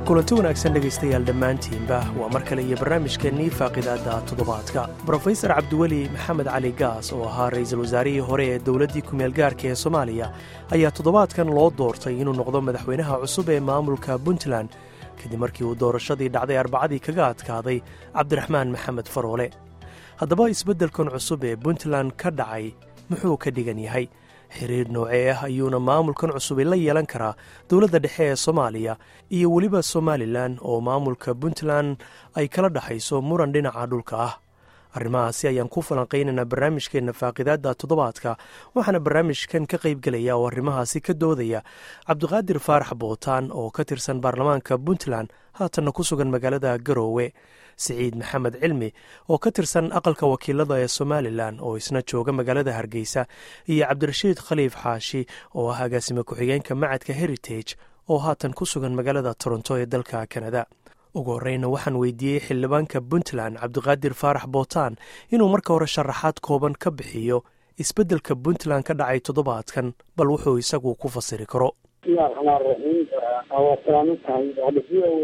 kulanti wanaagsan dhegaystayaal dhammaantiinba waa mar kale iyo barnaamijkeennii faaqidaadda toddobaadka brofesor cabdiweli maxamed cali gaas oo ahaa ra'iisul wasaarihii hore ee dowladdii kumeelgaarka ee soomaaliya ayaa toddobaadkan loo doortay inuu noqdo madaxweynaha cusub ee maamulka puntland kadib markii uu doorashadii dhacday arbacadii kaga adkaaday cabdiraxmaan maxamed faroole haddaba isbeddelkan cusub ee puntland ka dhacay muxuu ka dhigan yahay xiriir noocee ah ayuuna maamulkan cusubi la yeelan karaa dowladda dhexe ee soomaaliya iyo weliba somalilan oo maamulka puntland ay kala dhexayso muran dhinaca dhulka ah arrimahaasi ayaan ku falanqaynaynaa barnaamijkeenna faaqidaadda toddobaadka waxaana barnaamijkan ka qaybgelaya oo arrimahaasi ka doodaya cabdiqaadir faarax bootaan oo ka tirsan baarlamaanka puntland haatanna ku sugan magaalada garoowe siciid maxamed cilmi oo ka tirsan aqalka wakiilada ee somalilan oo isna jooga magaalada hargeysa iyo cabdirashiid khaliif xaashi oo ah agaasime ku-xigeenka macadka heritage oo haatan ku sugan magaalada toronto ee dalka kanada ugu horeyna waxaan weydiiyey xildhibaanka puntland cabdiqaadir faarax bootaan inuu marka hore sharaxaad kooban ka bixiyo isbeddelka puntland ka dhacay toddobaadkan bal wuxuu isagu ku fasiri karo bismillahi raxmaan raxiim waa salaaman tahay hadda v o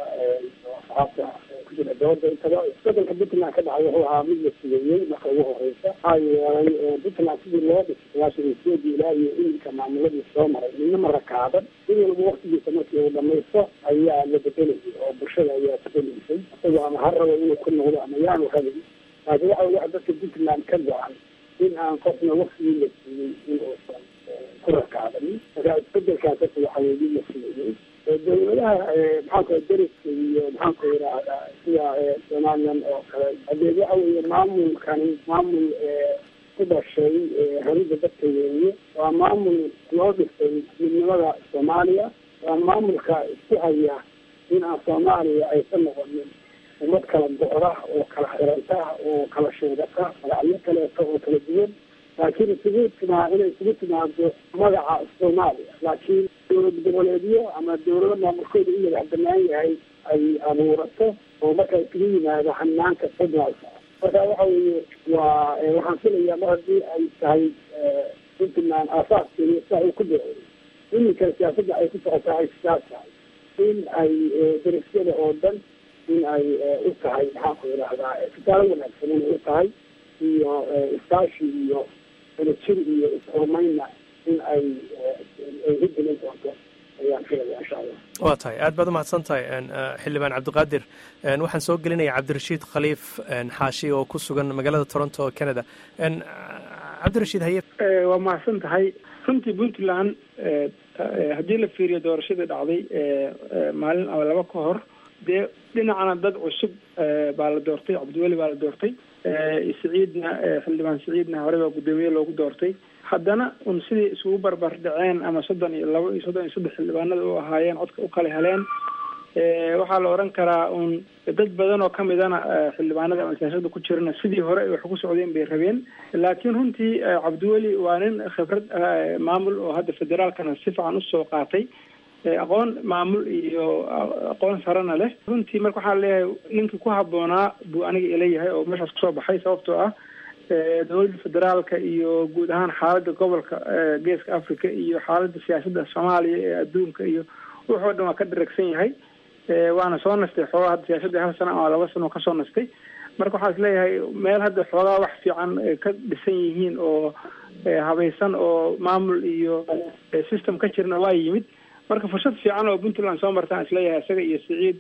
a saxaabta ku jira dooda intaba isbedelka puntland ka dhacay wuxuu ahaa mid la sugeeyey marka ugu horeysa maxaa yeelay puntland sidii loo dhisay sagaashan iyo sideedii ilaa iyo iminka maamuladii soo maray midna ma rakaaban mid walba waktigiisa markii uu dhamaysto ayaa la bedelayay oo bulshada ayaa bedelaysay isagoo ama ha rabo inuu ku noqdo ama yaanu rabin laakiin waxa waxa dadka puntland ka go-an in aan qofna waktigii la siiyey in uusan ku rakaabanin marka isbedelkaas horta waxa weye mid la sugeeyey dowladaha maxaanku deriska iyo maxaanku yidhaahdaa sida somalilan oo kale hadeed waxa weeye maamulkani maamul ku dhashay rabida dadka weeye waa maamul loo dhisay midnimada soomaaliya waa maamulka isku haya in aan soomaaliya aysan noqonin ummad kala go-da oo kala xiranta oo kala sheegata magacyo kaleeto oo kala duwan laakiin isugu timaa inay isugu timaado magaca soomaaliya laakiin dowlad goboleedyo ama dowlado maamulkooda u madax banaan yahay ay abuurato oo marka isugu yimaado hanaanka federaalka marka waxa weeye waa waxaan filayaa mar haddii ay tahay puntland aasaaskeeda sia uu ku daceeyay iminka siyaasadda ay ku socotaa ay sidaas tahay in ay derisyada oo dhan in ay u tahay maxaanku yidhaahdaa tusaale wanaagsan inay u tahay iyo iskaashi iyo elajir iyo is-horumaynna in ay ay hirgelin doonto ayaan filaya insha allah waa tahay aad baad umahadsan tahay xildhibaan cabdiqaadir waxaan soo gelinaya cabdirashiid khaliif xaashi oo ku sugan magaalada toronto canada cabdirashiid haye waa mahadsan tahay runtii puntland haddii la fiiriyo doorashadii dhacday maalin ama laba ka hor dee dhinacana dad cusub baa la doortay cabdiweli baa la doortay siciidna xildhibaan siciidna hore baa guddoomiye loogu doortay haddana un sidii isugu barbar dhaceen ama soddon iyo labo iyo soddon iyo saddex xildhibaanada u ahaayeen codka u kala heleen waxaa la oran karaa un dad badan oo kamidana xildhibaanada ama siyaasada ku jirana sidii hore ay wax ku socdeen bay rabeen laakiin runtii cabdiweli waa nin khibrad maamul oo hadda federaalkana si fiican usoo qaatay aqoon maamul iyo aqoon sarena leh runtii marka waxaa leeyahay ninkii ku habboonaa buu aniga ila yahay oo meeshaas kusoo baxay sababtoo ah dowladda federaalka iyo guud ahaan xaaladda gobolka geeska africa iyo xaaladda siyaasadda soomaaliya ee adduunka iyo wuxoo dhan waa ka dharagsan yahay waana soo nastay xoogaa hadda siyaasadda hal sano ama laba sano kasoo nastay marka waxaa is leeyahay meel hadda xoogaa wax fiican ka dhisan yihiin oo habaysan oo maamul iyo system ka jirna waa yimid marka fursad fiican oo puntland soo martaan isleeyahay isaga iyo siciid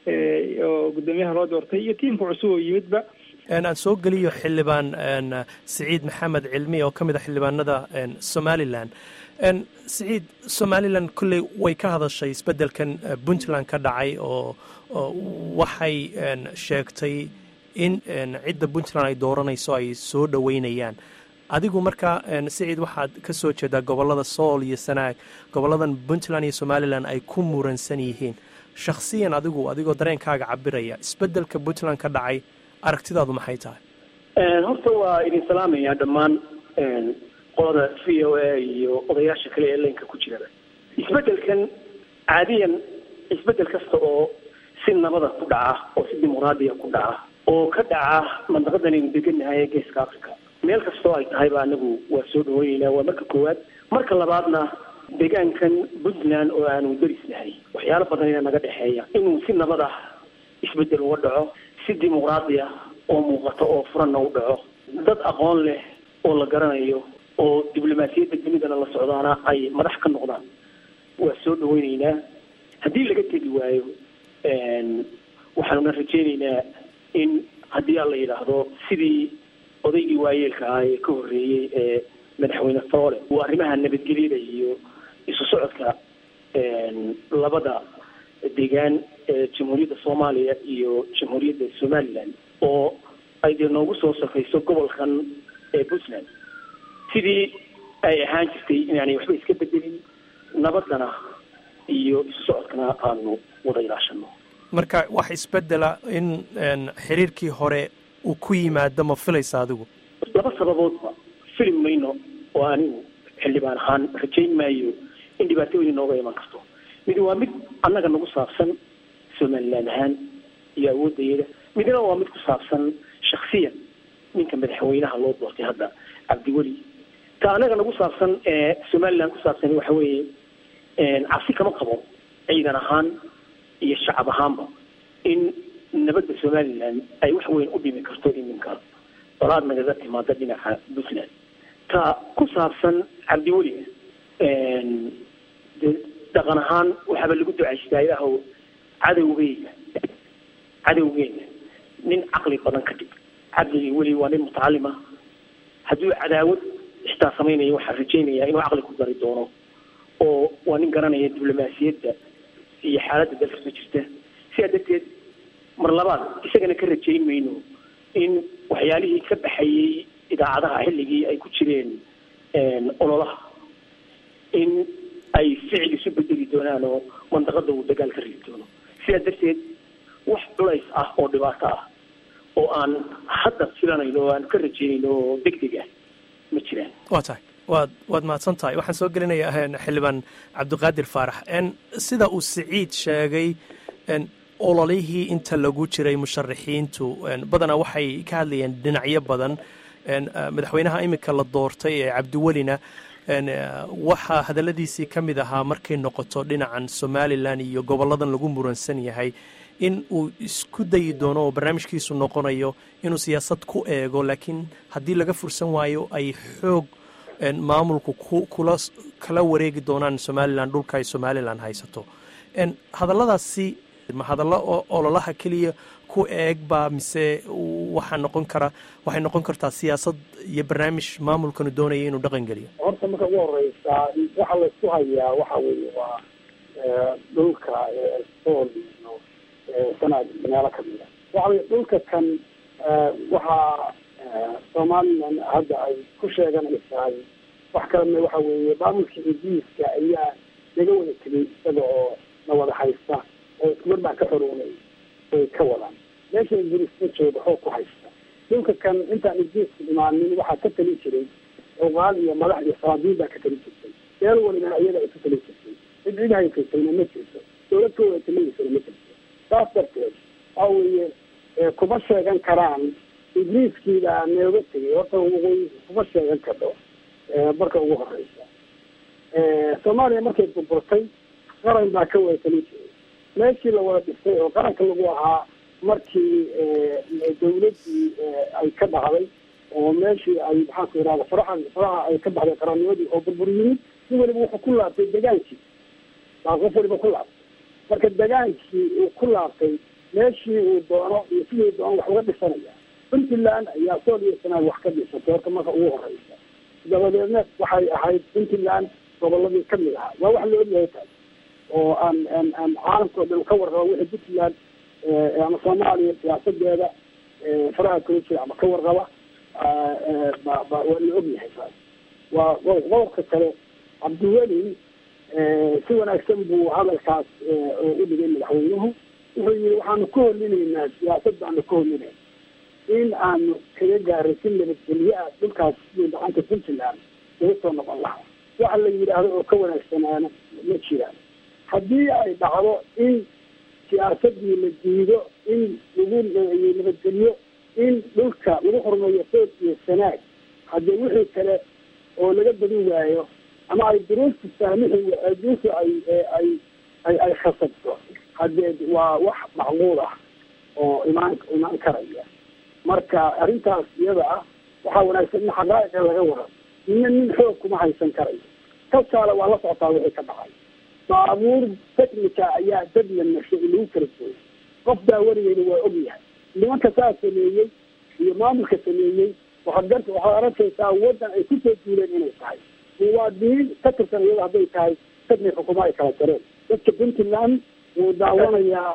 oo guddoomiyaha loo doortay iyo tiimka cusub oo yimidba aan soo geliyo xildhibaan siciid maxamed cilmi oo ka mid a xildhibaanada somalilan siciid somalilan kolley way ka hadashay isbeddelkan puntland ka dhacay oo waxay sheegtay in cidda puntland ay dooranayso ay soo dhoweynayaan adigu marka siciid waxaad ka soo jeedaa gobollada sool iyo sanaag gobolladan puntland iyo somalilan ay ku muransan yihiin shakhsiyan adigu adigoo dareenkaaga cabiraya isbeddelka puntland ka dhacay aragtidaadu maxay tahay horta waa idin salaamaya dhammaan qolada v o a iyo odayaasha kale ee leenka ku jiraba isbeddelkan caadiyan isbeddel kasta oo si nabada ku dhaca oo si dimuqraadiya ku dhaca oo ka dhaca mandaqadan aynu degannahay ee geeska africa meel kastoo ay tahayba anagu waa soo dhaweyneyna waa marka koowaad marka labaadna deegaankan puntland oo aanu derisnahay waxyaalo badan ayaa naga dhexeeya inuu si nabad ah isbedel uga dhaco si dimuqraadi ah oo muuqato oo furanna u dhaco dad aqoon leh oo la garanayo oo diblomaasiyadda dunidana la socdaana ay madax ka noqdaan waa soo dhaweyneynaa haddii laga tegi waayo waxaanuna rajeyneynaa in haddii aan la yidhaahdo sidii odaygii waayeelka ah ee ka horreeyey ee madaxweyne foole uu arrimaha nabadgelyada iyo isu socodka labada deegaan ee jamhuuriyadda soomaaliya iyo jamhuuriyadda somaliland oo ay dee noogu soo safayso gobolkan ee puntland sidii ay ahaan jirtay inaanay waxba iska bedelin nabadana iyo isu socodkana aanu wada ilaashano marka wax isbedela in xiriirkii hore uu ku yimaado ma filaysa adigu laba sababoodba filim mayno oo anigu xildhibaan ahaan rajayn maayo in dhibaato weyn inooga iman karto mid waa mid annaga nagu saabsan somaliland ahaan iyo awoodayada midna waa mid ku saabsan shaksiyan ninka madaxweynaha loo doortay hadda cabdiweli ta annaga nagu saabsan ee somaliland ku saabsan waxa weeye cabsi kama qabo ciidan ahaan iyo shacab ahaanba in nabadda somaliland ay wax weyn u dhimi karto iminka dolaad nagaga timaada dhinaca puntland ta ku saabsan cabdiweli de dhaqan ahaan waxaaba lagu ducaystaa ilaahow cadowgeyga cadowgeena nin caqli badan ka dhig cabdigii weli waa nin mutacalima hadduu cadaawad xitaa samaynayo waxaan rajaynayaa inuu caqli ku dari doono oo waa nin garanaya diblomaasiyadda iyo xaaladda dalka soo jirta sidaa darteed mar labaad isagana ka rajayn mayno in waxyaalihii ka baxayey idaacadaha xilligii ay ku jireen ololaha in ay ficil isu bedeli doonaan oo mandaqada uu dagaal ka rigi doono sidaa darteed wax culays ah oo dhibaato ah oo aan hadda filanayno oo aan ka rajaynayno oo deg deg ah ma jiraan waa tahay waad waad mahadsan tahay waxaan soo gelinayaa xildhibaan cabdiqaadir faarax sida uu siciid sheegay ololihii inta lagu jiray musharaxiintu badanaa waxay ka hadlayeen dhinacyo badan madaxweynaha iminka la doortay ee cabdiwelina waxaa hadalladiisii ka mid ahaa markay noqoto dhinacan somalilan iyo gobolladan lagu muransan yahay in uu isku dayi doono oo barnaamijkiisu noqonayo inuu siyaasad ku eego laakiin haddii laga fursan waayo ay xoog maamulku kula kala wareegi doonaan somalilan dhulka ay somalilan haysato hadalladaasi ma hadallo ololaha keliya ku eeg baa mise waxaa noqon kara waxay noqon kartaa siyaasad iyo barnaamij maamulkanu doonaya inuu dhaqan geliyo horta marka ugu horeysa waxa laysku hayaa waxa weeye waa dhulka sool iyo sanaad meelo kamid a waxa weye dhulka kan waxaa somalilan hadda ay ku sheeganaysahay wax kalena waxa weeye maamulka ingiriiska ayaa naga wada tegay isaga oo na wada haysta oo iskumar baa ka xoroonay way ka wadaan meesha ingiriiska jooga xoog ku haysta dhulka kan intaan ingiriiska imaanin waxaa ka tali jiray cuqaal iyo madax iyo salaadiin baa ka tali jirtay meel walibana iyada ay ka tali jirtay cid cid haysaysayna ma jirto dawlad ka wada taligiisana ma jirto saas darteed waxa weeye kuma sheegan karaan ingiriiskiibaa nooga tegay horta waqooyi kuma sheegan karto marka ugu horeysa soomaaliya markay burburtay qaran baa ka wada tali jiray meeshii la wada dhistay oo qaranka lagu ahaa markii dawladdii ay ka dhacday oo meeshii ay maxaan ku yidhahda faraha faraha ay ka baxday qarannimadii oo burbur yimid si waliba wuxuu ku laabtay degaankii baa qof waliba ku laabtay marka degaankii uu ku laabtay meeshii uu doono iyo sidii doono wax uga dhisanaya puntland ayaa sool iyo sanaad wax ka dhisatay horta marka ugu horeysa dabadeedna waxay ahayd puntland goboladii kamid ahaa waa wax la ogyahay taas oo aan aan aan caalamka oo dhan ka warraba wixii puntland ama soomaaliya siyaasadeeda faraha kula jira ama ka warraba ba ba waa la ogyahay taas waa qodobka kale cabdiweli si wanaagsan buu hadalkaas u dhigay madaxweynuhu wuxuu yihi waxaanu ka holinaynaa siyaasad baanu ka holinay in aanu kaga gaaray si nabadgelye ah dhulkaas sidii gacanta puntland uga soo noqon lahaa waxa la yidhaahdo oo ka wanaagsanaana ma jiraan haddii ay dhacdo in siyaasadii la diido in lagu nabadgelyo in dhulka lagu horumeeyo sood iyo sanaag haddii wixii kale oo laga badin waayo ama ay duruufta saamixi duruufta ay ay ay ay khasabto haddee waa wax macquul ah oo imaan imaan karaya marka arrintaas iyada ah waxaa wanaagsan in xaqaa'iqa laga waro nina nin xoog kuma haysan karayo kalkaale waa la socotaa wixii ka dhacay baabuur technica ayaa dad la nashay lagu kala jooyay qof daawanayeyna waa ogyahay nimanka saa sameeyey iyo maamulka sameeyey waxaad gar waxaad arkaysaa waddan ay kusoo duuleen inay tahay muwaadiniin ka tirsan iyada hadday tahay dadnay xukumo ay kala jareen dadka puntland wuu daawanayaa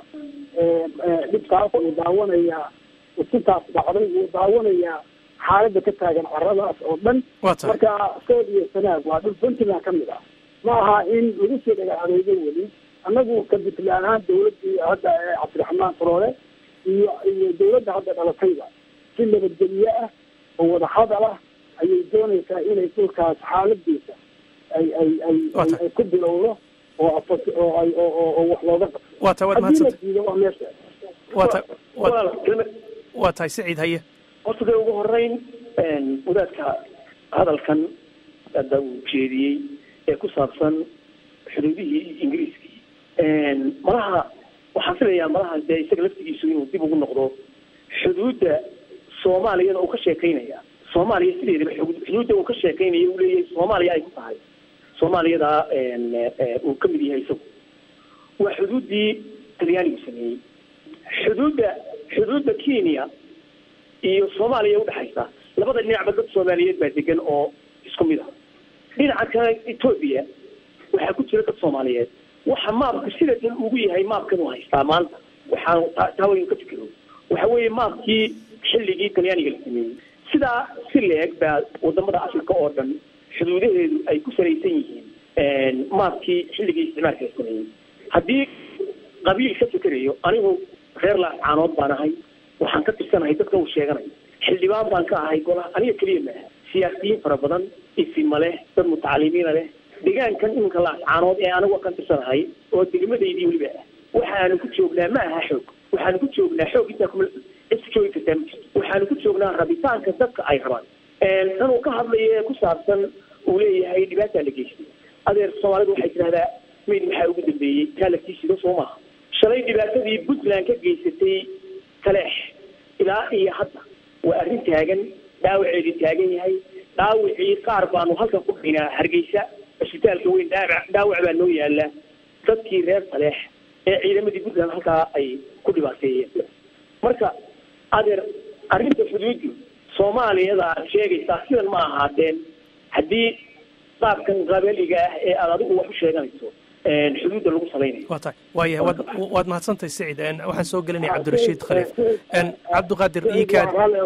dhibkaas wuu daawanayaa usintaas dhacday wuu daawanayaa xaaladda ka taagan caradaas oo dhan marka sood iyo sanaag waa dhul puntland ka mid ah ma aha in lagu soo dhagacadeeyo weli annagu ka puntland ahaan dawladdii hadda cabdiraxmaan faroole iyo iyo dawladda hadda dhalatayba si nabadgelye ah oo wadahadal ah ayay doonaysaa inay dhulkaas xaaladiisa ay ay ay ay ku bilowdo oo oo ay oo wax looga qabto waa tahay waad haddii la mahadsanta diido waa meesha waa tahay waa walaal kelmad waa tahay siciid haye horta dee ugu horeyn wadaadka hadalkan hadda uu jeediyey ee ku saabsan xuduudihii ingiriiskii malaha waxaan filayaa malaha dee isaga laftigiisu inuu dib ugu noqdo xuduudda soomaaliyada uu ka sheekaynaya soomaaliya sideedaba xu- xuduudda uu ka sheekaynaya uu leeyahay soomaaliya ay ku tahay soomaaliyada uu ka mid yahay isagu waa xuduuddii talyaanigu sameeyey xuduudda xuduudda kenya iyo soomaaliya udhexaysa labada dhinacba dad soomaaliyeed baa degan oo isku mid ah dhinaca kale etoobiya waxaa ku jira dad soomaaliyeed waxa maabku sida dan ugu yahay maabkan uu haystaa maanta waxaan taa- taa waynu ka fikiro waxa weeye maabkii xilligii talyaaniga la sameeyey sidaa si leeg baa wadamada africa oo dhan xuduudaheedu ay ku salaysan yihiin maabkii xilligii isticmaalka la sameeyey haddii qabiil ka fikerayo anigu reer laascaanood baan ahay waxaan ka tirsanahay dadka uu sheeganayo xildhibaan baan ka ahay golaha aniga keliya maaha siyaasiyiin fara badan isima leh dad mutacalimiina leh deegaankan iminka laascaanood ee anigu kan tirsanahay oo degmadaydii weliba ah waxaanu ku joognaa ma aha xoog waxaanu ku joognaa xoog intaa kuma is joogi kartaa ma jirto waxaanu ku joognaa rabitaanka dadka ay rabaan tan uu ka hadlayo ee ku saabsan uu leeyahay dhibaataa la geystay adeer soomaalidu waxay tidhahdaa mayd maxaa ugu dambeeyey taa laftiisido soo maaha shalay dhibaatadii puntland ka geysatay taleex ilaa iyo hadda waa arrin taagan dhaawaceedii taagan yahay dhaawacii qaar baanu halkan ku dhaynaa hargeysa cisbitaalka weyn dhaawac dhaawac baa noo yaala dadkii reer taleex ee ciidamadii puntland halkaa ay ku dhibaateeyeen marka adeer arrinta xuduuddu soomaaliyada aad sheegaysaa sidan ma ahaateen haddii qaabkan qabaliga ah ee aad adigu wax u sheeganayso xuduudda lagu salaynayo waa tahay waayahay waad waad mahadsantahay siciid En, waxaan soo gelinaya cabdirashiid khaliif En, cabdiqaadir iikaad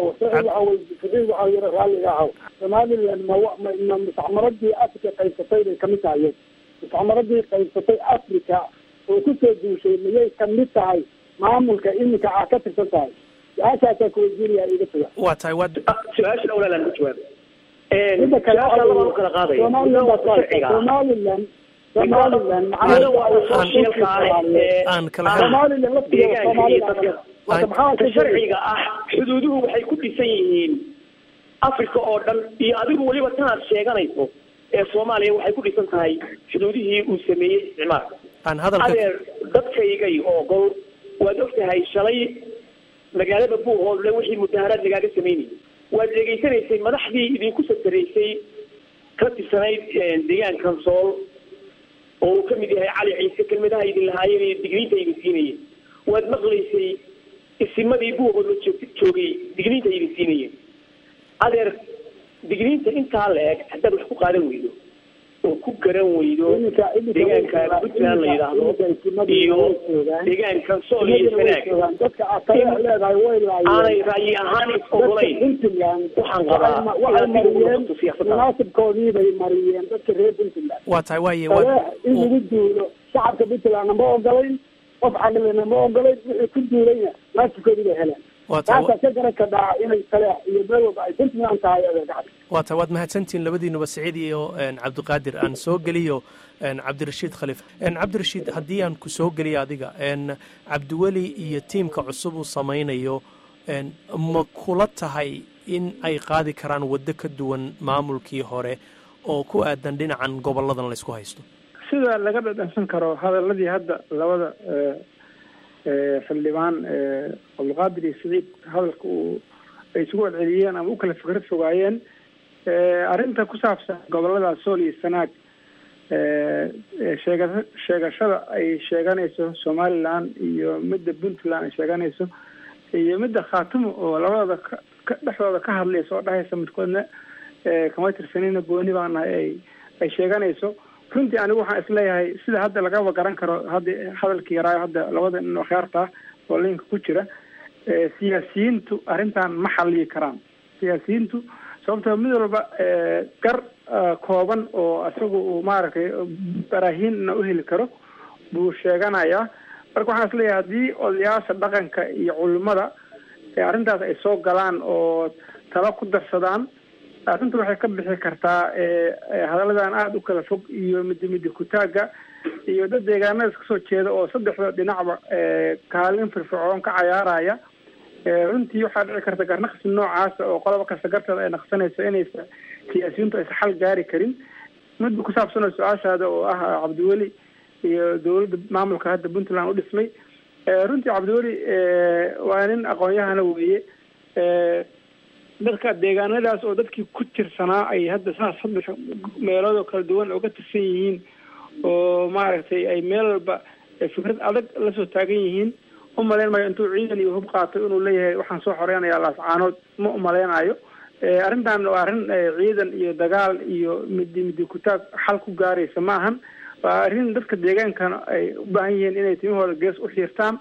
waxaa yara raalliga ahaw somaliland ma wa- ma ma mustacmaradii africa qaybsatay bay kamid tahay iyada mustacmaradii qaybsatay africa oo kusoo duushay miyay kamid tahay maamulka iminka aa ka tirsan tahay su-aashaasaa kuweydiinaya iga taga waa tahay waad su-aashan awlaalaan ku jawaabay midda kale su-aasha labaan u kala qaadaya somaliland baa sharciga ah somaliland somaliland Aniga waa wakiilka ah ee aan kala hadla somaliland laftigeeda deegaanka iyo dadka somaliland marka maxaa ta ka sharciga ah xuduuduhu waxay ku dhisan yihiin africa oo dhan iyo adigu weliba tanaad sheeganayso ee soomaaliya waxay ku dhisan tahay xuduudihii uu sameeyey isticmaalka aan hadalka adeer dadkaygay oo gol waad og tahay shalay magaalada buuhoodle wixii mudaharaad lagaaga samaynayay waad degeysanaysay madaxdii idinku sataraysay ka tirsanayd deegaankan sool oo uu ka mid yahay cali ciise kelmadaha idin lahaayeen iyo digniinta idin siinayeen waad maqlaysay isimadii buuhood la joog- joogay digniinta idin siinayeen adeer digniinta intaa la eg haddaad wax ku qaadan weydo oo ku garan weydo Iminka- iminka deegaanka way joogaan. puntland la yidhaahdo Iminka isimadu iyo way joogaan. deegaankan sool iyo Isimadu way sanaag joogaan. dadka aad tale leedahay way laayeen aanay ra'yi ahaan is dadka ogolayn puntland Waxaan qabaa waxay ma- waxay inaad dib ugu mariyeen noqoto siyaasadda. munaasibkoodii bay mariyeen dadka reer puntland waa tahay waaye tale waad in lagu duulo shacabka puntlandna ma ogolayn qof caqlina ma ogolayn wixii ku duulayna munaasibkoodii bay heleen waa tahay taasaa ka garan kadhaa inay tale iyo meel walba ay puntland tahay adeer gacad waa tahay waad mahadsantihiin labadiinuba siciid iyo en, cabdiqaadir aan soo geliyo en, cabdirashiid khaliif En, cabdirashiid haddii aan ku soo geliyo adiga en, cabdiweli iyo tiimka cusub uu samaynayo en, ma kula tahay in ay qaadi karaan waddo ka duwan maamulkii hore oo ku aadan dhinacan goboladan laysku haysto sida laga dhadhansan karo hadaladii hadda labada xildhibaan cabdulqaadir iyo siciid hadalka uu ay isugu celceliyeen ama u kala fikrad fogaayeen arrinta ku saabsan gobolada sool iyo sanaag sheega sheegashada ay sheeganayso somaliland iyo midda puntland ay sheeganayso iyo midda khaatumo oo labadooda ka dhexdooda ka hadlaysa oo dhahaysa midkoodna kama tirsanina gooni baa nahay ay ay sheeganayso runtii anigu waxaan isleeyahay sida hadda lagaba garan karo hadda hadalkii yaraayo hadda labada nin akhyaarta oo linka ku jira siyaasiyiintu arrintan ma xaliyi karaan siyaasiyiintu sababtoo mid walba gar kooban oo isagu uu maaragtay baraahiinna u heli karo buu sheeganayaa marka waxaan isleeyahay haddii odayaasha dhaqanka iyo culimada arrintaas ay soo galaan oo talo ku darsadaan arrinta waxay ka bixi kartaa hadalladan aada u kala fog iyo midi midi kutaaga iyo dad deegaanada iska soo jeeda oo saddexda dhinacba kaalin firfircoon ka cayaaraya runtii waxaa dhici karta garnaqsi noocaasa oo qoloba kasta garteeda ay naqsanayso inaysa siyaasiyiintu aysa xal gaari karin midba ku saabsanoo su-aashaada oo ah cabdiweli iyo dawladda maamulka hadda puntland u dhismay runtii cabdiweli waa nin aqoon-yahana weeye dadka deegaanadaas oo dadkii ku tirsanaa ay hadda saas saddex meelood oo kala duwan oga tirsan yihiin oo maaragtay ay meel walba fikrad adag lasoo taagan yihiin umalayn maayo intuu ciidan iyo hub qaato inuu leeyahay waxaan soo xoreynayaa laascaanood ma umaleynayo arrintan waa arrin ciidan iyo dagaal iyo midi midi kutaag xal ku gaaraysa ma ahan waa arrin dadka deegaankana ay u baahan yihiin inay timahooda gees u xiirtaan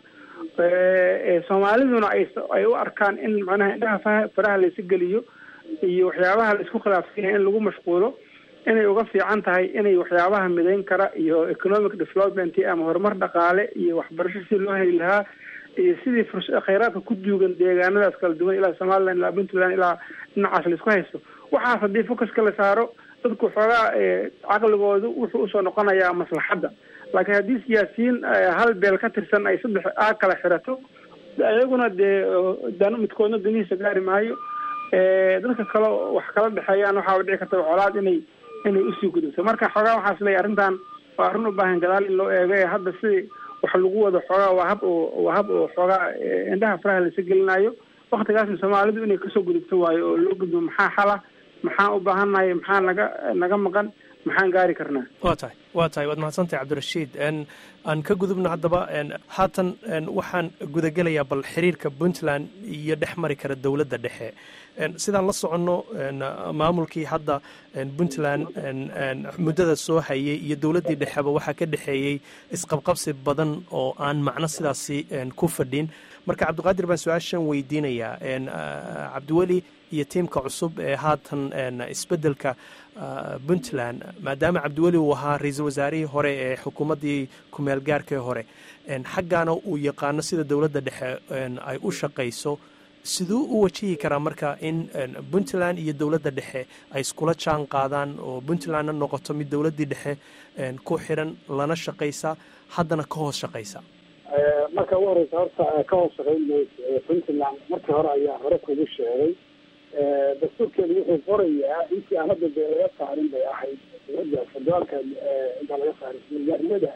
soomaaliduna ay ay u arkaan in macnaha indhaha fa faraha laysi geliyo iyo waxyaabaha laisku khilaafsan yahay in lagu mashquulo inay uga fiican tahay inay waxyaabaha midayn kara iyo economic development ama horumar dhaqaale iyo waxbarasho si loo heli lahaa iyo sidii furs khayraadka ku duugan deegaanadaas kala duwan ilaa somaliland ilaa puntland ilaa dhinacaas laisku haysto waxaas haddii focuska la saaro dadku xoogaa caqligoodu wuxuu usoo noqonayaa maslaxadda laakiin haddii siyaasiyiin hal beel ka tirsan ay saddex a kala xirato iyaguna dee dan midkoodna danihiisa gaari maayo dadka kale wax kala dhexeeyaan waxaa dhici karta colaad inay inay usii gudubto marka xoogaa waxaas leeyahy arrintan waa arrin u baahan gadaal in loo eego ee hadda si wax lagu wado xoogaa waa hab oo waa hab oo xoogaa indhaha faraha laisa gelinayo waktigaasna soomaalidu inay kasoo gudubto waayo oo loo gudbo maxaa xala maxaan u baahannahay maxaa naga naga maqan maxaan gaari karnaa waa tahay waa tahay waad mahadsantahay cabdirashiid aan ka gudubno haddaba haatan waxaan gudagelayaa bal xiriirka puntland iyo dhex mari kara dowladda dhexe sidaan la soconno maamulkii hadda puntland muddada soo hayay iyo dowladdii dhexeba waxaa ka dhexeeyey isqabqabsi badan oo aan macno sidaasi ku fadhin marka cabdiqaadir baan su-aashan weydiinayaa cabdiweli iyo tiimka cusub ee haatan isbeddelka puntland maadaama cabdiweli uu ahaa ra-iisul wasaarihii hore ee xukuumaddii kumeel gaarkii hore xaggaana uu yaqaano sida dowladda dhexe ay u shaqayso siduu u wajihi karaa marka in puntland iyo dowladda dhexe ay iskula jaan qaadaan oo puntlandna noqoto mid dowladdii dhexe ku xiran lana shaqaysa haddana ka hoos shaqaysa marka ugu horeysa horta ka hoos shaqayn mayso puntland markii hore ayaa hore kugu sheegay dastuurkeedu wuxuu qorayaa intii aan hadda dee laga saarin bay ahayd dowladda federaalka intaan laga saarin milyaarnimada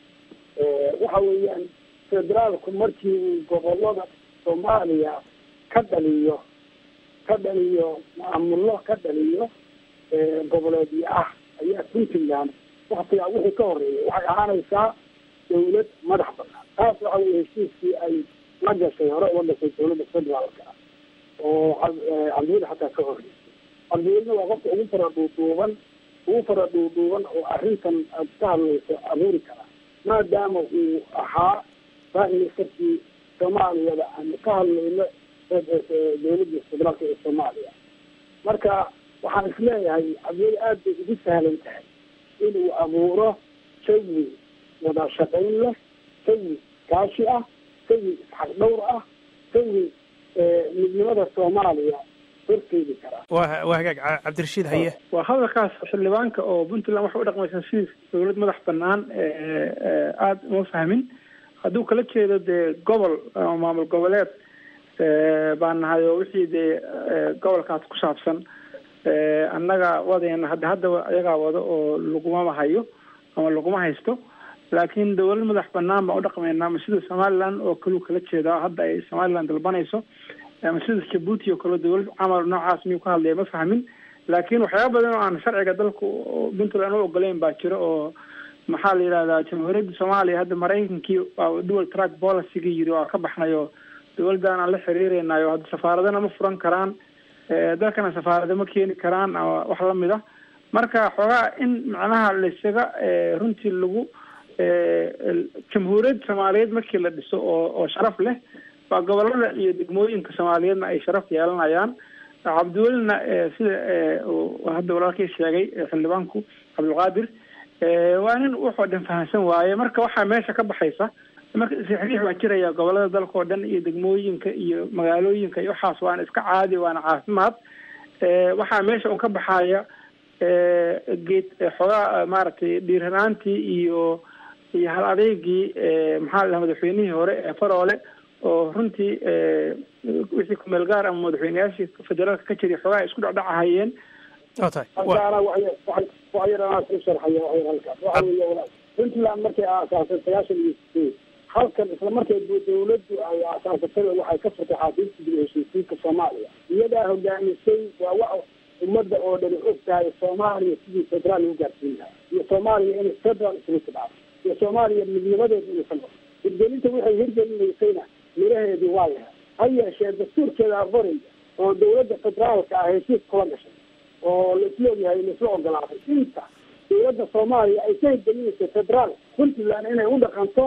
waxa weeyaan federaalku markii uu gobolada soomaaliya ka dhaliyo ka dhaliyo maamullo ka dhaliyo goboleedyo ah ayaa puntland waktigaa wixii ka horeeyay waxay ahaanaysaa dawlad madax banaan taas waxa weye heshiiskii ay la gashay hore uga gashay dowladda federaalka oo cabdiweli xataa ka horeysay cabdiwelina waa qofka ugu fara dhuudhuuban ugu fara dhuudhuuban oo arrintan aad ka hadlayso abuuri kara maadaama uu ahaa prime-ministerkii soomaaliyada aanu ka hadlayno dowladda federaalka ee soomaaliya marka waxaan isleeyahay cabdiweli aad bay ugu sahlan tahay inuu abuuro jawi wada shaqayn leh jawi kaashi ah jawi isxaq dhowr ah jawi midnimada soomaaliya horteedi karaa wa waa hagaag cabdirashiid haye waa hadalkaas xildhibaanka oo puntland waxay u dhaqmaysaa sidii dowlad madax banaan aada uma fahmin hadduu kala jeedo dee gobol maamul goboleed baan nahay oo wixii dee gobolkaas ku saabsan annaga wadayna hadda haddaba iyagaa wado oo lagumama hayo ama laguma haysto laakiin dawlad madax banaan baan u dhaqmaynaa ama sida somaliland oo kaleu kala jeedaa hadda ay somaliland dalbanayso ama sida jabuuti oo kale dawlad camal noocaas miyuu ka hadlaya ma fahmin laakiin waxyaaba badan oo aan sharciga dalka puntland u ogoleyn baa jiro oo maxaa la yidhahdaa jamhuuriyadda soomaaliya hadda maraykankii waa dual track policygii yiri waa ka baxnayo dawladdan aan la xiriireynayo hadda safaaradana ma furan karaan dalkana safaarada ma keeni karaan ama wax lamid a marka xoogaa in macnaha laisaga runtii lagu jamhuuriyadda soomaaliyeed markii la dhiso oo oo sharaf leh waa gobolada iyo degmooyinka soomaaliyeedna ay sharaf yeelanayaan cabdiwelina sida hadda walaalkii sheegay xildhibaanku cabdulqaadir waa nin wuxoo dhan fahamsan waaye marka waxaa meesha ka baxaysa marka saxiix waa jiraya gobolada dalka oo dhan iyo degmooyinka iyo magaalooyinka iyo waxaas waana iska caadi waana caafimaad waxaa meesha un ka baxaya geed xoogaa maaragtay dhiiranaantii iyo iyo hal adeegii maxaa la madaxweynihii hore ee faroole oo runtii wixii kumeel gaar ama madaxweyneyaashii federaalka ka jiray xoogaa isku dhacdhacahayeen halkaana wax yar anaa ku sharxaya wax yar halkaas waxa weeye walaal puntland markay aasaasay sagaashan iyo sideed halkan isla markay dawladdu ay aasaasatay waxay ka furtay xafiiska dib heshiisiinka soomaaliya iyadaa hogaamisay waa wax ummadda oo dhani og tahay soomaaliya sidii federaal lagu gaarsiin lahaa iyo soomaaliya inay federal isugu tidhacdo iyo soomaaliya midnimadeedu inaysan noqon hirgelinta waxay hirgelinaysayna miraheedii waa lahaa ha yeeshee dastuurkeeda aqoraya oo dawladda federaalka ah heshiis kula gashay oo laisla ogyahay laisla ogolaaday inta dawladda soomaaliya ay ka hirgelinaysa federaal puntland inay u dhaqanto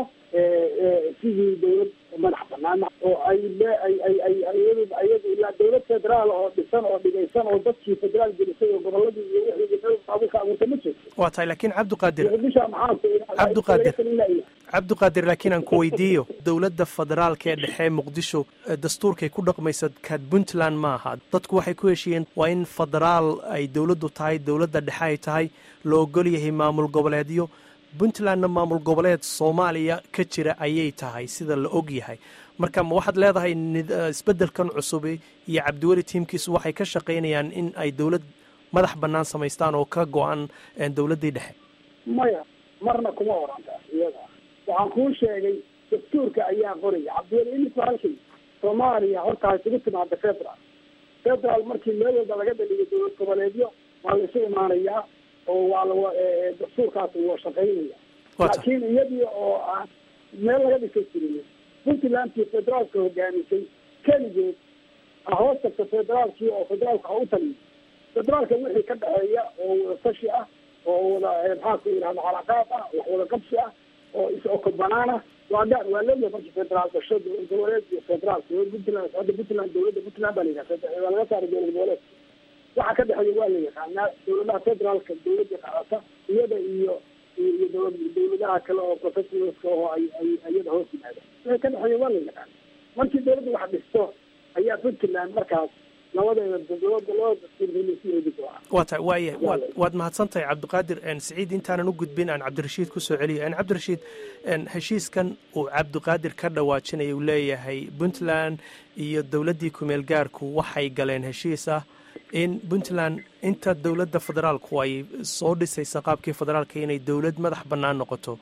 sidii dawlad madax banaan oo ay ay ay ay iyadu iyadu ilaa dawlad federaal oo dhisan oo dhigaysan oo dadkii federaal gelisay oo goboladii iyo wixii abuka abuurta ma jirto waa tahay laakiin cabdiqaadir bisha maxaa cabdiqaadir cabdiqaadir laakiin aan ku weydiiyo dowladda federaalka ee dhexe muqdisho dastuurkay ku dhaqmaysa kaad puntland ma aha dadku waxay ku heshiiyeen waa in federaal ay dowladdu tahay dowladda dhexe ay tahay la ogol yahay maamul goboleedyo puntlandna maamul goboleed soomaaliya ka jira ayay tahay sida la og yahay marka ma waxaad leedahay isbeddelkan cusubi iyo cabdiweli tiimkiisu waxay ka shaqaynayaan in ay dowlad madax bannaan samaystaan oo ka go-an dowladdii dhexe maya marna kuma oranta iyada waxaan kuu sheegay dastuurka ayaa qoraya cabdiweli imika halkay soomaaliya horta isugu timaada federal federal markii meel walba laga dhaliyo dowlad goboleedyo waa la isu imaanayaa oo waa la dastuurkaas waa shaqaynaya laakiin iyadii oo aan meel laga dhisa jirin puntlandkii federaalka hogaamisay keligeed hoos tagta federaalkii oo federaalka ha u taliyo federaalka wixii ka dhexeeya oo wada tashi ah oo wada maxaa ku yidhahda calaqaad ah wax wada qabsi ah oo is-oko banaan ah waa gaar waa leeyahay markii federaal gasho dowlad goboleed iyo federaalka puntland hadda puntland dowladda puntland baa la yidhaha waa laga saaray dowlad goboleed waxa ka dhexeeya waa la yaqaanaa dowladaha federaalka dowladda qaadata iyada iyo iyo dowlad dowladaha kale oo professionalska oo ay ay iyada hoos yimaada wixii ka dhexeeya waa la yaqaana markii dowladda wax dhisto ayaa puntland markaas labadeeda labada waa tahay waaya waad waad mahadsantahay cabdiqaadir siciid intaanan u gudbin aan cabdirashiid kusoo celiyo cabdirashiid heshiiskan uu cabdiqaadir ka dhawaajinaya uu leeyahay puntland iyo dowladdii kumeel gaarku waxay galeen heshiis ah in puntland inta dowladda federaalku ay soo dhisaysa qaabkii federaalka inay dowlad madax bannaan noqoto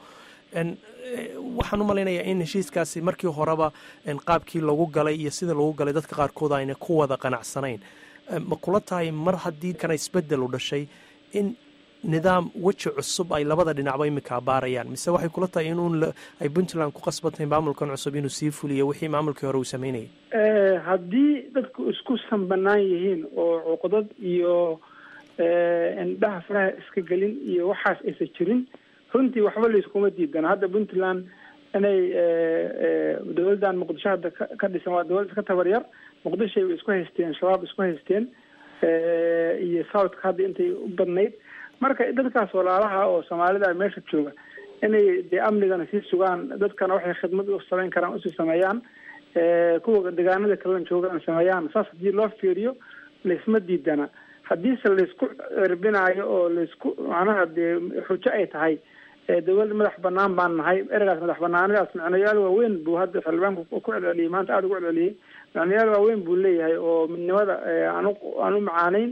waxaan u malaynayaa in heshiiskaasi markii horeba qaabkii lagu galay iyo sida lagu galay dadka qaarkood ayna ku wada qanacsanayn ma kula tahay mar haddii kana isbedel u dhashay in nidaam weji cusub ay labada dhinacba imika abaarayaan mise waxay kula tahay inuun ay puntland ku qasbantahay maamulkan cusub inuu sii fuliyo wixii maamulkii hore uu sameynayay haddii dadku isku sanbanaan yihiin oo cuqdad iyo indhaha faraha iska gelin iyo waxaas aysan jirin runtii waxba layskuma diidana hadda puntland inay dowladdan muqdisho hadda ka dhisan waa dowlad iska tabaryar muqdishoay isku haysteen shabaab isku haysteen iyo southka hadda intay u badnayd marka dadkaas walaalaha oo soomaalida meesha jooga inay dee amnigana sii sugaan dadkana waxay khidmad u samayn karaan usii sameeyaan kuwa deegaanada kalena joogaan sameeyaan saas haddii loo fiiriyo laysma diidana haddiise laysku cirbinaayo oo laysku macnaha dee xujo ay tahay dowlad madax banaan baan nahay ereygaas madax banaanidaas macnayaal waaweyn buu hadda xildhibaanku ku celceliyey maanta aada ugu celceliyey macnayaal waaweyn buu leeyahay oo midnimada aan aan u macaanayn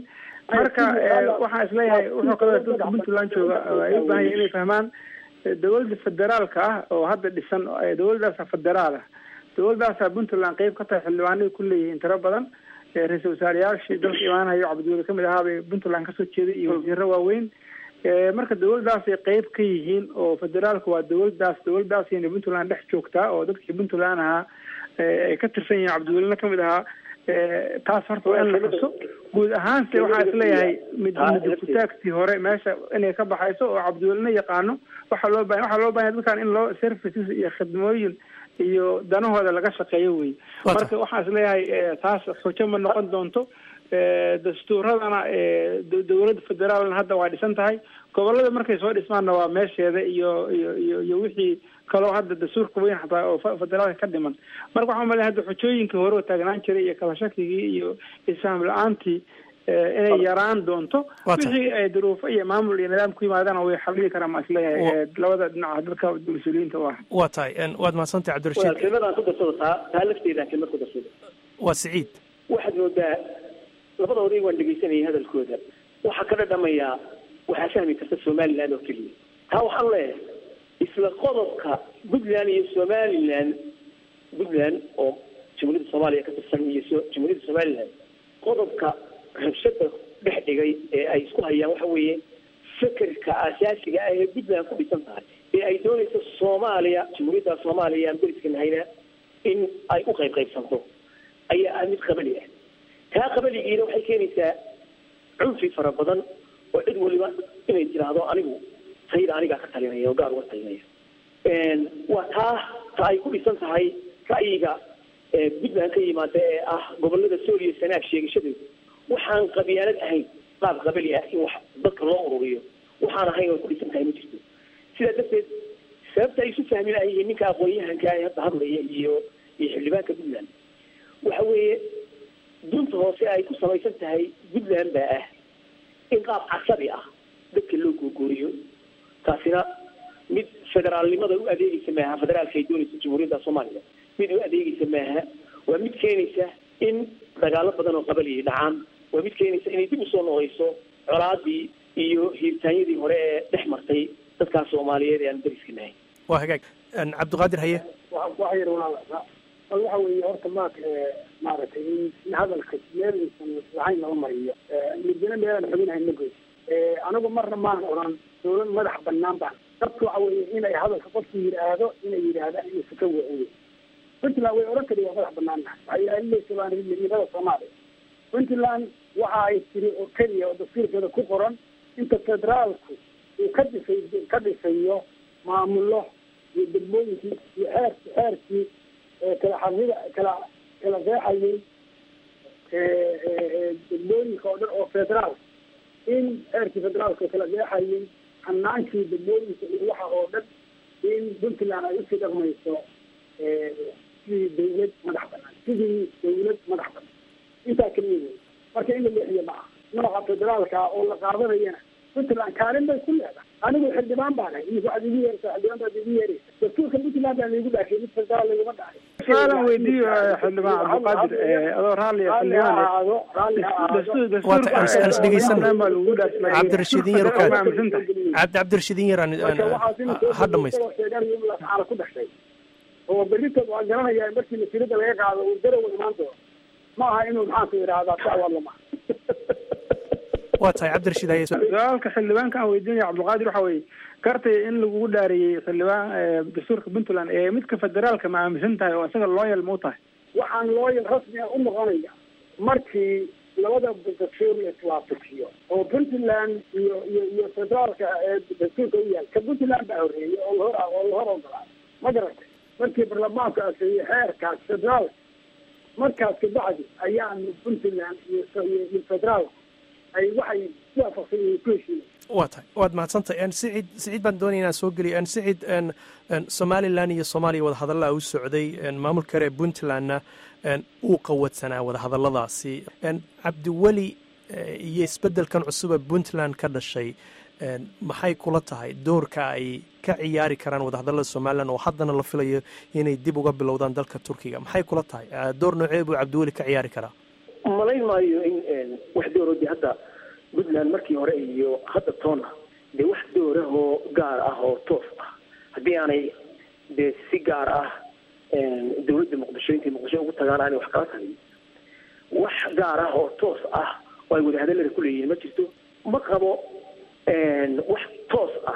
marka waxaan isleeyahay wuxuu kaloo dadka puntland jooga ay u baahan yahin inay fahmaan dowladda federaalka ah oo hadda dhisan dowladdaasa federaal ah dowladdaasa puntland qeyb ka tahay xildhibaanay ku leeyihiin tiro badan ra-iisul wasaareyaashii dalka imaanayo cabdiweli kamid ahaa bay puntland kasoo jeeday iyo wasiiro waaweyn marka dowladdaasay qeyb ka yihiin oo federaalka waa dowladdaas dowladdaasina puntland dhex joogtaa oo dadkii puntland ahaa ay ka tirsan yihiin cabdiwelina kamid ahaa taas horta waa in la xuso guud ahaanse waxaa isleeyahay mid midkutaagtii hore meesha inay ka baxayso oo cabdiwelina yaqaano waxaa loo baahan waxaa loo bahanya dadkan in loo services iyo khidmooyin iyo danahooda laga shaqeeyo wey marka waxaan isleeyahay taas xujo ma noqon doonto dastuuradana dowladda federaalna hadda waa dhisan tahay gobolada markay soo dhismaanna waa meesheeda iyo iyo iyo iyo wixii kaloo hadda dastuurka weyn xataa oo federaalka ka dhiman marka waxaan malaya hadda xujooyinkii hore oo taagnaan jiray iyo kala shakigii iyo isfahm la-aantii inay yaraan doonto wixii ay duruufo iyo maamul iyo nidaam ku yimaadana way xalili karaan ma isleeyahay labada dhinaca dadka mas-uuliyiinta u ah waa tahay waad mahadsantahay cabdirashiid kelmadaan ku darsado taa taa lafteedaan kelmad ku darsado waa siciid waxaad moodaa labada oday waan dhegaysanayay hadalkooda waxaa ka dhadhamayaa waxaa fahmi karta somaliland oo keliya taa waxaan leeyahay isla qodobka puntland iyo somaliland puntland oo jamhuuriyadda soomaaliya ka tirsan iyo jamhuuriyadda somaliland qodobka rabshada dhex dhigay ee ay isku hayaan waxa weeye fekerka asaasiga ah ee puntland ku dhisan tahay ee ay doonayso soomaaliya jamhuuriyadda soomaaliya aan beriska nahayna in ay u qayb qaybsanto ayaa ah mid qabali ah taa qabaligiina waxay keenaysaa cunfi fara badan oo cid waliba inay tiraahdo anigu tayda anigaa ka talinaya oo gaar uga talinaya waa taa ta ay ku dhisan tahay ra'yiga puntland ka yimaada ee ah gobolada sool iyo sanaag sheegashadeedu waxaan qabyaalad ahayn qaab qabali ah in wax dadka loo ururiyo waxaan ahayn oo ku dhisan tahay ma jirto sidaa darteed sababta ay isu fahmi lahayihiin ninka aqoon-yahanka ee hadda hadlaya iyo iyo xildhibaanka puntland waxa weeye dunta hoose ay ku samaysan tahay puntland baa ah in qaab casabi ah dadka loo googoriyo taasina mid federaalnimada u adeegeysa maaha federaalka ay doonaysa jamhuuriyadda soomaaliya mid u adeegeysa maaha waa mid keenaysa in dagaalo badan oo qabaliyay dhacaan waa mid keenaysa inay dib usoo noqeyso colaadii iyo hiirtaanyadii hore ee dhex martay dadkaas soomaaliyeed ee aan dariska nahay waa hagaag cabdiqaadir haye waxa yar walaal waxa weeye horta maak maaragtay in hadalka meelaysan lahayn lama mariyo midina meelaan xubinahayn ma goys anigu marna maan oran dowlad madax banaan baan dadku waxa weeye inay hadalka qofku yidhaahdo inay yidhaahdaan inaysa ka wacin puntland way oran kari waa madax banaan waxay ilaalinaysa baan midnimada soomaaliya puntland waxa ay tiri oo keliya oo dastuurkeeda ku qoran inta federaalku uu ka dhisay ka dhisayo maamulo iyo degmooyinkii iyo xeerki xeerkii kala xarida kala kala qeexayay degmooyinka oo dhan oo federaal in xeerkii federaalka kala qeexayay hanaankii degmooyinka iyo waxa oo dhan in puntland ay usii dhaqmayso sidii dawlad madax banaan sidii dawlad madax banaan intaa keliya wey marka in la leexiyo ma aha nooca federaalka oo la qaadanayana puntland kaalin bay ku leedahay anigu xildhibaan baan ahay imika waxaad igu yeeraysaa xildhibaan baad igu yeeraysa dastuurka puntland baa laigu dhaafiyay mid federaal laguma dhacay su-aalan weydiiyo xildhibaan cabdiqaadir adoo raalli cabdirashiidin yar cabdi cabdirashiidin yar ha dhamaysto ku dhashay oo beritood waa garanaya markii masiirada laga qaado uu darowa imaan doono ma aha inuu maxaanku yidhaahdaa sawalama waa tahay cabdirashiid haye su-aalka xildhibaanka aan weydiinaya cabdilqaadir waxa weye gartay in lagugu dhaariyey xildhibaan dastuurka puntland ee midka federaalka ma aaminsan tahay oo isaga looyal ma u tahay waxaan looyal rasmi a u noqonaya markii labada dastuur la iswaafajiyo oo puntland iyo iyo iyo federaalka ee dastuurka u yaal ka puntland baa horreeyay oo lahor oo lahor ogolaa ma garatay markii baarlamaanku aseeyey xeerkaas federaalka markaas kabacdi ayaanu puntland iyo iyo federaalka ay waxay si waafaqsan yihiin ku heshiiyeen waa tahay waad mahadsantahay sicid siciid baan doonaya inaan soo geliyo sicid somalilan iyo soomaaliya wadahadallaa u socday maamulka reer puntlandna uu qawadsanaa wadahadalladaasi cabdiweli iyo isbeddelkan cusuba puntland ka dhashay maxay kula tahay doorka ay ka ciyaari karaan wadahadallada somalilan oo haddana la filayo inay dib uga bilowdaan dalka turkiga maxay kula tahay door noocee buu cabdiweli ka ciyaari karaa malayn maayo in wax doorodi hadda puntland markii hore iyo hadda toona dee wax doorahoo gaar ah oo toos ah haddii aanay dee si gaar ah dawladda muqdisho intay muqdisho ugu tagaan aanay wax kala tagin wax gaar ah oo toos ah oo ay wadahadallada ku leeyihiin ma jirto ma qabo wax toos ah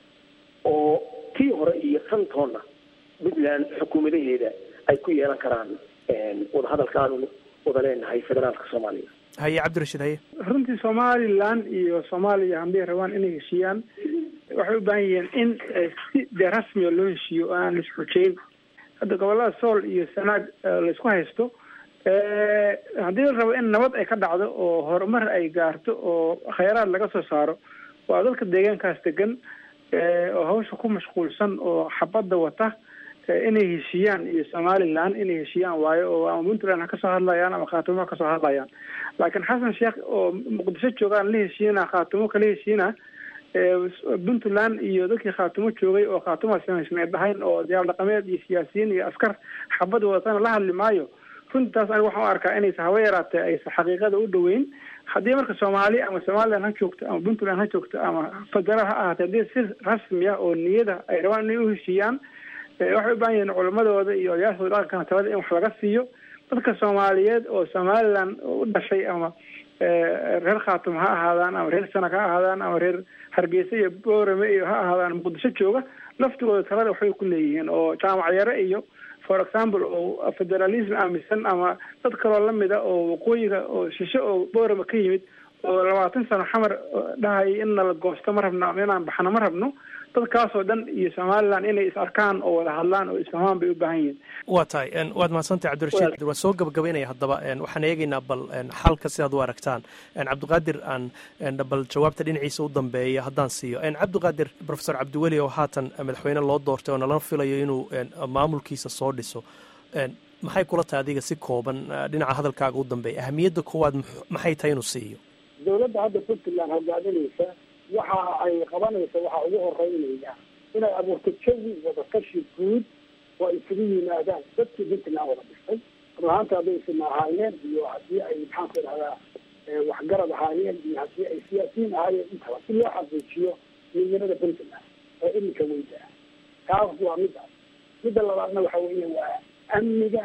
oo tii hore iyo tan toonna puntland xukuumadaheeda ay ku yeelan karaan wadahadalka aanu wada leenahay federaalka soomaaliya haye cabdirashiid haye runtii somalilan iyo soomaaliya hadday rabaan inay heshiiyaan waxay u baahan yihiin in si dee rasmiga loo heshiiyo oo aan la isxujeyn hadda gobolada sool iyo sanaag laysku haysto haddii la rabo in nabad ay ka dhacdo oo horumar ay gaarto oo khayraad laga soo saaro waa dadka deegaankaas degan oo hawsha ku mashquulsan oo xabadda wata inay heshiiyaan iyo somalilan inay heshiiyaan waayo oo ama puntland ha kasoo hadlayaan ama khaatumo ha kasoo hadlayaan laakiin xasan sheekh oo muqdisho joogaan la heshiina khaatumo kala heshiina puntland iyo dadkii khaatumo joogay oo khaatuma samaysneed dhahayn oo diyaar dhaqameed iyo siyaasiyiin iyo askar xabad wadatana la hadli maayo runtaas aniga waxaan u arkaa inaysa hawa yaraatee aysa xaqiiqada u dhaweyn haddii marka soomaali ama somalilan ha joogto ama puntland ha joogto ama federaal ha ahaatee haddii si rasmi ah oo niyada ay rabaan inay u heshiiyaan waxay u baahan yihiin culamadooda iyo odayaashooda dhaqankana talada in wax laga siiyo dadka soomaaliyeed oo somalilan u dhashay ama reer khaatum ha ahaadaan ama reer sanag ha ahaadaan ama reer hargeysa iyo boorame iyo ha ahaadaan muqdisho jooga laftigooda talada waxbay ku leeyihiin oo jaamac yare iyo for example oo federalism aaminsan ama dad kaloo lamida oo waqooyiga oo shishe oo boorame ka yimid oo labaatan sano xamar dhahayay in nala goosto ma rabno ama inaan baxno ma rabno dadkaasoo dhan iyo somalilan inay is arkaan oo wada hadlaan oo isfahmaan bay u baahan yihiin waa tahay waad mahadsantahay cabdirashiid waan soo gabagabaynaya haddaba waxaan eegaynaa bal xalka sidaad u aragtaan cabdiqaadir aan bal jawaabta dhinaciisa u dambeeya haddaan siiyo cabdiqaadir profesor cabdiweli oo haatan madaxweyne loo doortay oo nala filayo inuu maamulkiisa soo dhiso maxay kula tahay adiga si kooban dhinaca hadalkaaga u dambeeya ahamiyadda koowaad maxay tahay inuu siiyo dawladda hadda puntland hogaaminaysa waxa ay qabanaysa waxaa ugu horeynaya inay abuurto jawi wadatashi guud oo ay isugu yimaadaan dadkii puntland wada dhistay runahaanta hadday isma ahaayeen iyo haddii ay maxaan ku idhahdaa waxgarad ahaayeen iyo haddii ay siyaasiyiin ahaayeen intaba si loo xaqiijiyo midnimada puntland oo iminka weyda ah taas waa midaas midda labaadna waxa weeye waa amniga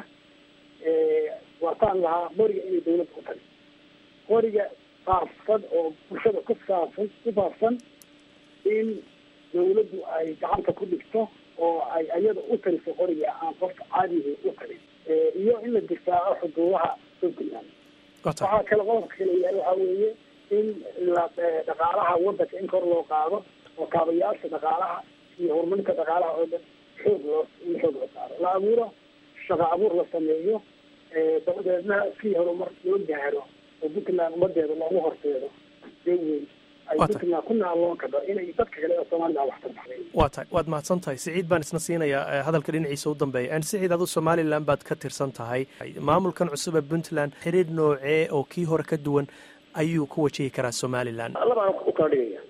waataan lahaa qoriga inay dawladda ku tagi qoriga faafsan oo bulshada ku saafsan ku faafsan in dawladdu ay gacanta ku dhigto oo ay ayada u taliso qoriga aan qofka caadiga u talin iyo in la difaaco xuduudaha puntland waxaa kale qodobka kale yahay waxaa weeye in la dhaqaalaha wadanka in kor loo qaado oo kaabayaasha dhaqaalaha iyo horumarinta dhaqaalaha oo dhan xoog loo in xoog loo saaro la abuuro shaqo abuur la sameeyo dabadeedna si horumar loo gaaro oo puntland ummadeeda loogu horseedo deweyn ay puntland ku naaloon karto inay dadka kale oo soomaalida wax tarbaxday waa tahay waad mahadsan tahay siciid baan isna siinayaa hadalka dhinaciisa u dambeeya siciid adu somalilan baad ka tirsan tahay maamulkan cusub ee puntland xiriir noocee oo kii hore ka duwan ayuu ku wajihi karaa somalilan labaan u kala dhigaya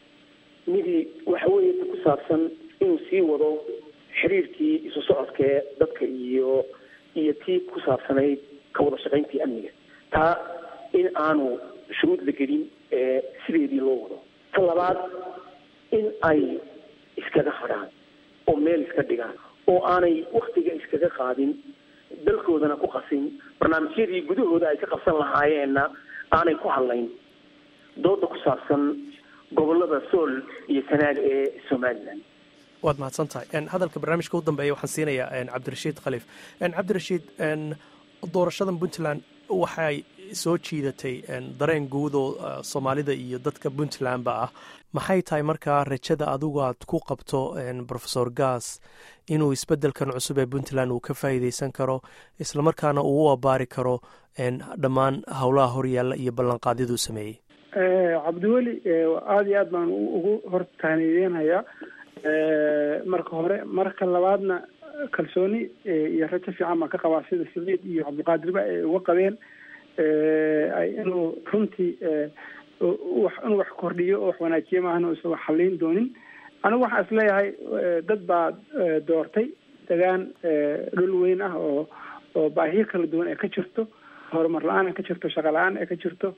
midii waxa weeye ku saabsan inuu sii wado xiriirkii isu socodkee dadka iyo iyo tii ku saabsanayd ka wada shaqayntii amniga taa in aanu shuruud la gelin sideedii loo wado ta labaad in ay iskaga hadhaan oo meel iska dhigaan oo aanay waktiga iskaga qaadin dalkoodana ku qasin barnaamijyadii gudahooda ay ka qabsan lahaayeenna aanay ku hadlayn dooda ku saabsan gobolada sool iyo sanaag ee somalilan waad mahadsan tahay hadalka barnaamijka u dambeeya waxaan siinayaa cabdirashiid khaliif cabdirashiid doorashadan puntland waxay soo jiidatay dareen guud oo soomaalida iyo dadka puntlandba ah maxay tahay markaa rajada adigu aad ku qabto rofesor gas inuu isbedelkan cusub ee puntland uu ka faa'iideysan karo islamarkaana uu u abaari karo dhammaan howlaha horyaalla iyo ballanqaadyaduu sameeyey cabdiweli aada iyo aad baan ugu hortaanideynayaa marka hore marka labaadna kalsooni iyo rajo fiican baan ka qabaa sida saciid iyo cabdiqaadirba ay uga qabeen inuu runtii inuu wax kordhiyo oo wax wanaajiye maahana usan wax halliyn doonin anigu waxaan is leeyahay dad baa doortay degaan dhul weyn ah oo oo baahiyo kala duwan ay ka jirto horumar la-aan ay ka jirto shaqo la-aan ay ka jirto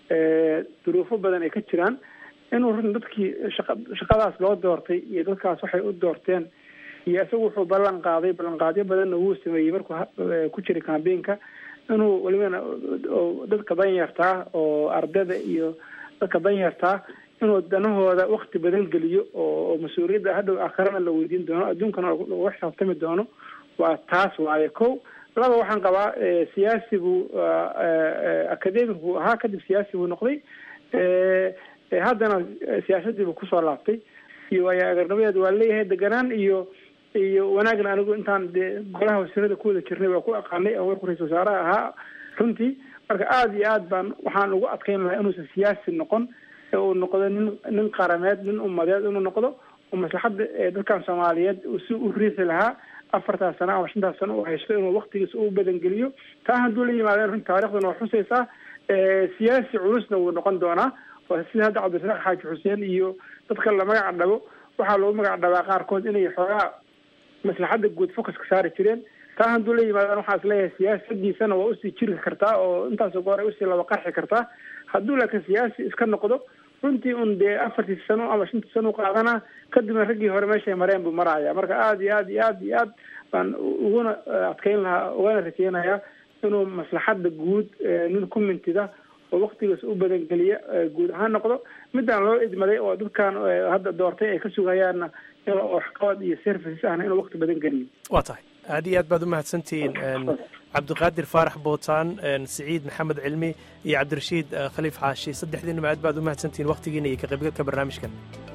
duruufo badan ay ka jiraan inuu run dadkii shaqa shaqadaas loo doortay iyo dadkaas waxay u doorteen iyo isagu wuxuu ballan qaaday ballanqaadyo badanna wuu sameeyey markuu ku jiray cambainka inuu welibana dadka danyartaa oo ardada iyo dadka danyartaa inuu danahooda wakti badan geliyo oo mas-uuliyadda hadhow akharana la weydiin doono adduunkana lagu xisaabtami doono waa taas waaye ko laba waxaan qabaa siyaasi buu academic buu ahaa kadib siyaasi buu noqday haddana siyaasadii buu kusoo laabtay iyo waayo agarnimadeed waa leeyahay deganaan iyo iyo wanaagna anigu intaan dee golaha wasiirada ku wada jirnay waa ku aqaanay oo warku ra-isul wasaaraha ahaa runtii marka aada iyo aad baan waxaan ugu adkeyn lahaa inuusan siyaasi noqon ee uu noqdo nin nin qarameed nin umadeed inuu noqdo oo maslaxadda dadkan soomaaliyeed si u riixi lahaa afartaas sano ama shantaas sano uu haysto inuu waktigiisa u badangeliyo taa hadduu la yimaadeen runti taariikhduna waa xusaysaa siyaasi culusna wuu noqon doonaa oo sida hadda cabdirasaaq xaaji xuseen iyo dadka la magac dhabo waxaa lagu magac dhabaa qaarkood inay xoogaa maslaxadda guud focuska saari jireen taa hadduu la yimaadaan waxaa is leeyahay siyaasadiisana waa usii jiri kartaa oo intaasoo goor ay usii laba qarxi kartaa hadduu laakiin siyaasi iska noqdo runtii un dee afartii sano ama shantii sano u qaadana kadibna raggii hore meeshay mareen buu maraya marka aada iyo aad iyo aad iyo aad baan uguna adkeyn lahaa ugana rajeynayaa inuu maslaxadda guud nin ku mintida oo waktigiis u badangeliya guud ahaan noqdo midaan loo idmaday oo dadkan hadda doortay ay ka sugayaanna inuu waxqabad iyo services ahna inuu wakti badan geliyo waa tahay aad iyo aad baad umahadsantihiin cabdiqaadir faarax bootaan siciid maxamed cilmi iyo cabdirashiid khaliif xaashi saddexdiinaba aad baad umahadsantihiin waktigiina iyo ka qaybgalka barnaamijkan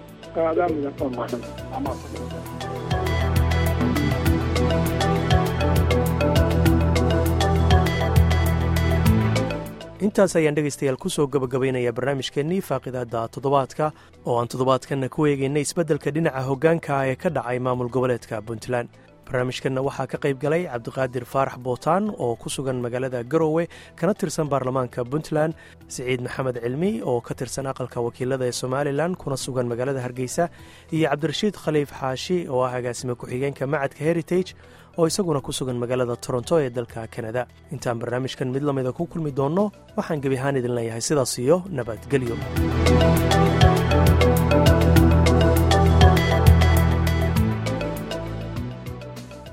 intaas ayaan dhegaystayaal kusoo gabagabaynayaa barnaamijkeennii faaqidaada toddobaadka oo aan toddobaadkanna ku eegaynay isbeddelka dhinaca hoggaanka ee ka dhacay maamul goboleedka puntland barnaamijkanna waxaa ka qayb galay cabdiqaadir faarax bootaan oo ku sugan magaalada garowe kana tirsan baarlamaanka puntland siciid maxamed cilmi oo ka tirsan aqalka wakiilada ee somalilan kuna sugan magaalada hargeysa iyo cabdirashiid khaliif xaashi oo ah agaasime ku-xigeenka macadka heritage oo isaguna ku sugan magaalada toronto ee dalka kanada intaan barnaamijkan mid lamida ku kulmi doonno waxaan gebi ahaan idin leeyahay sidaas iyo nabadgelyo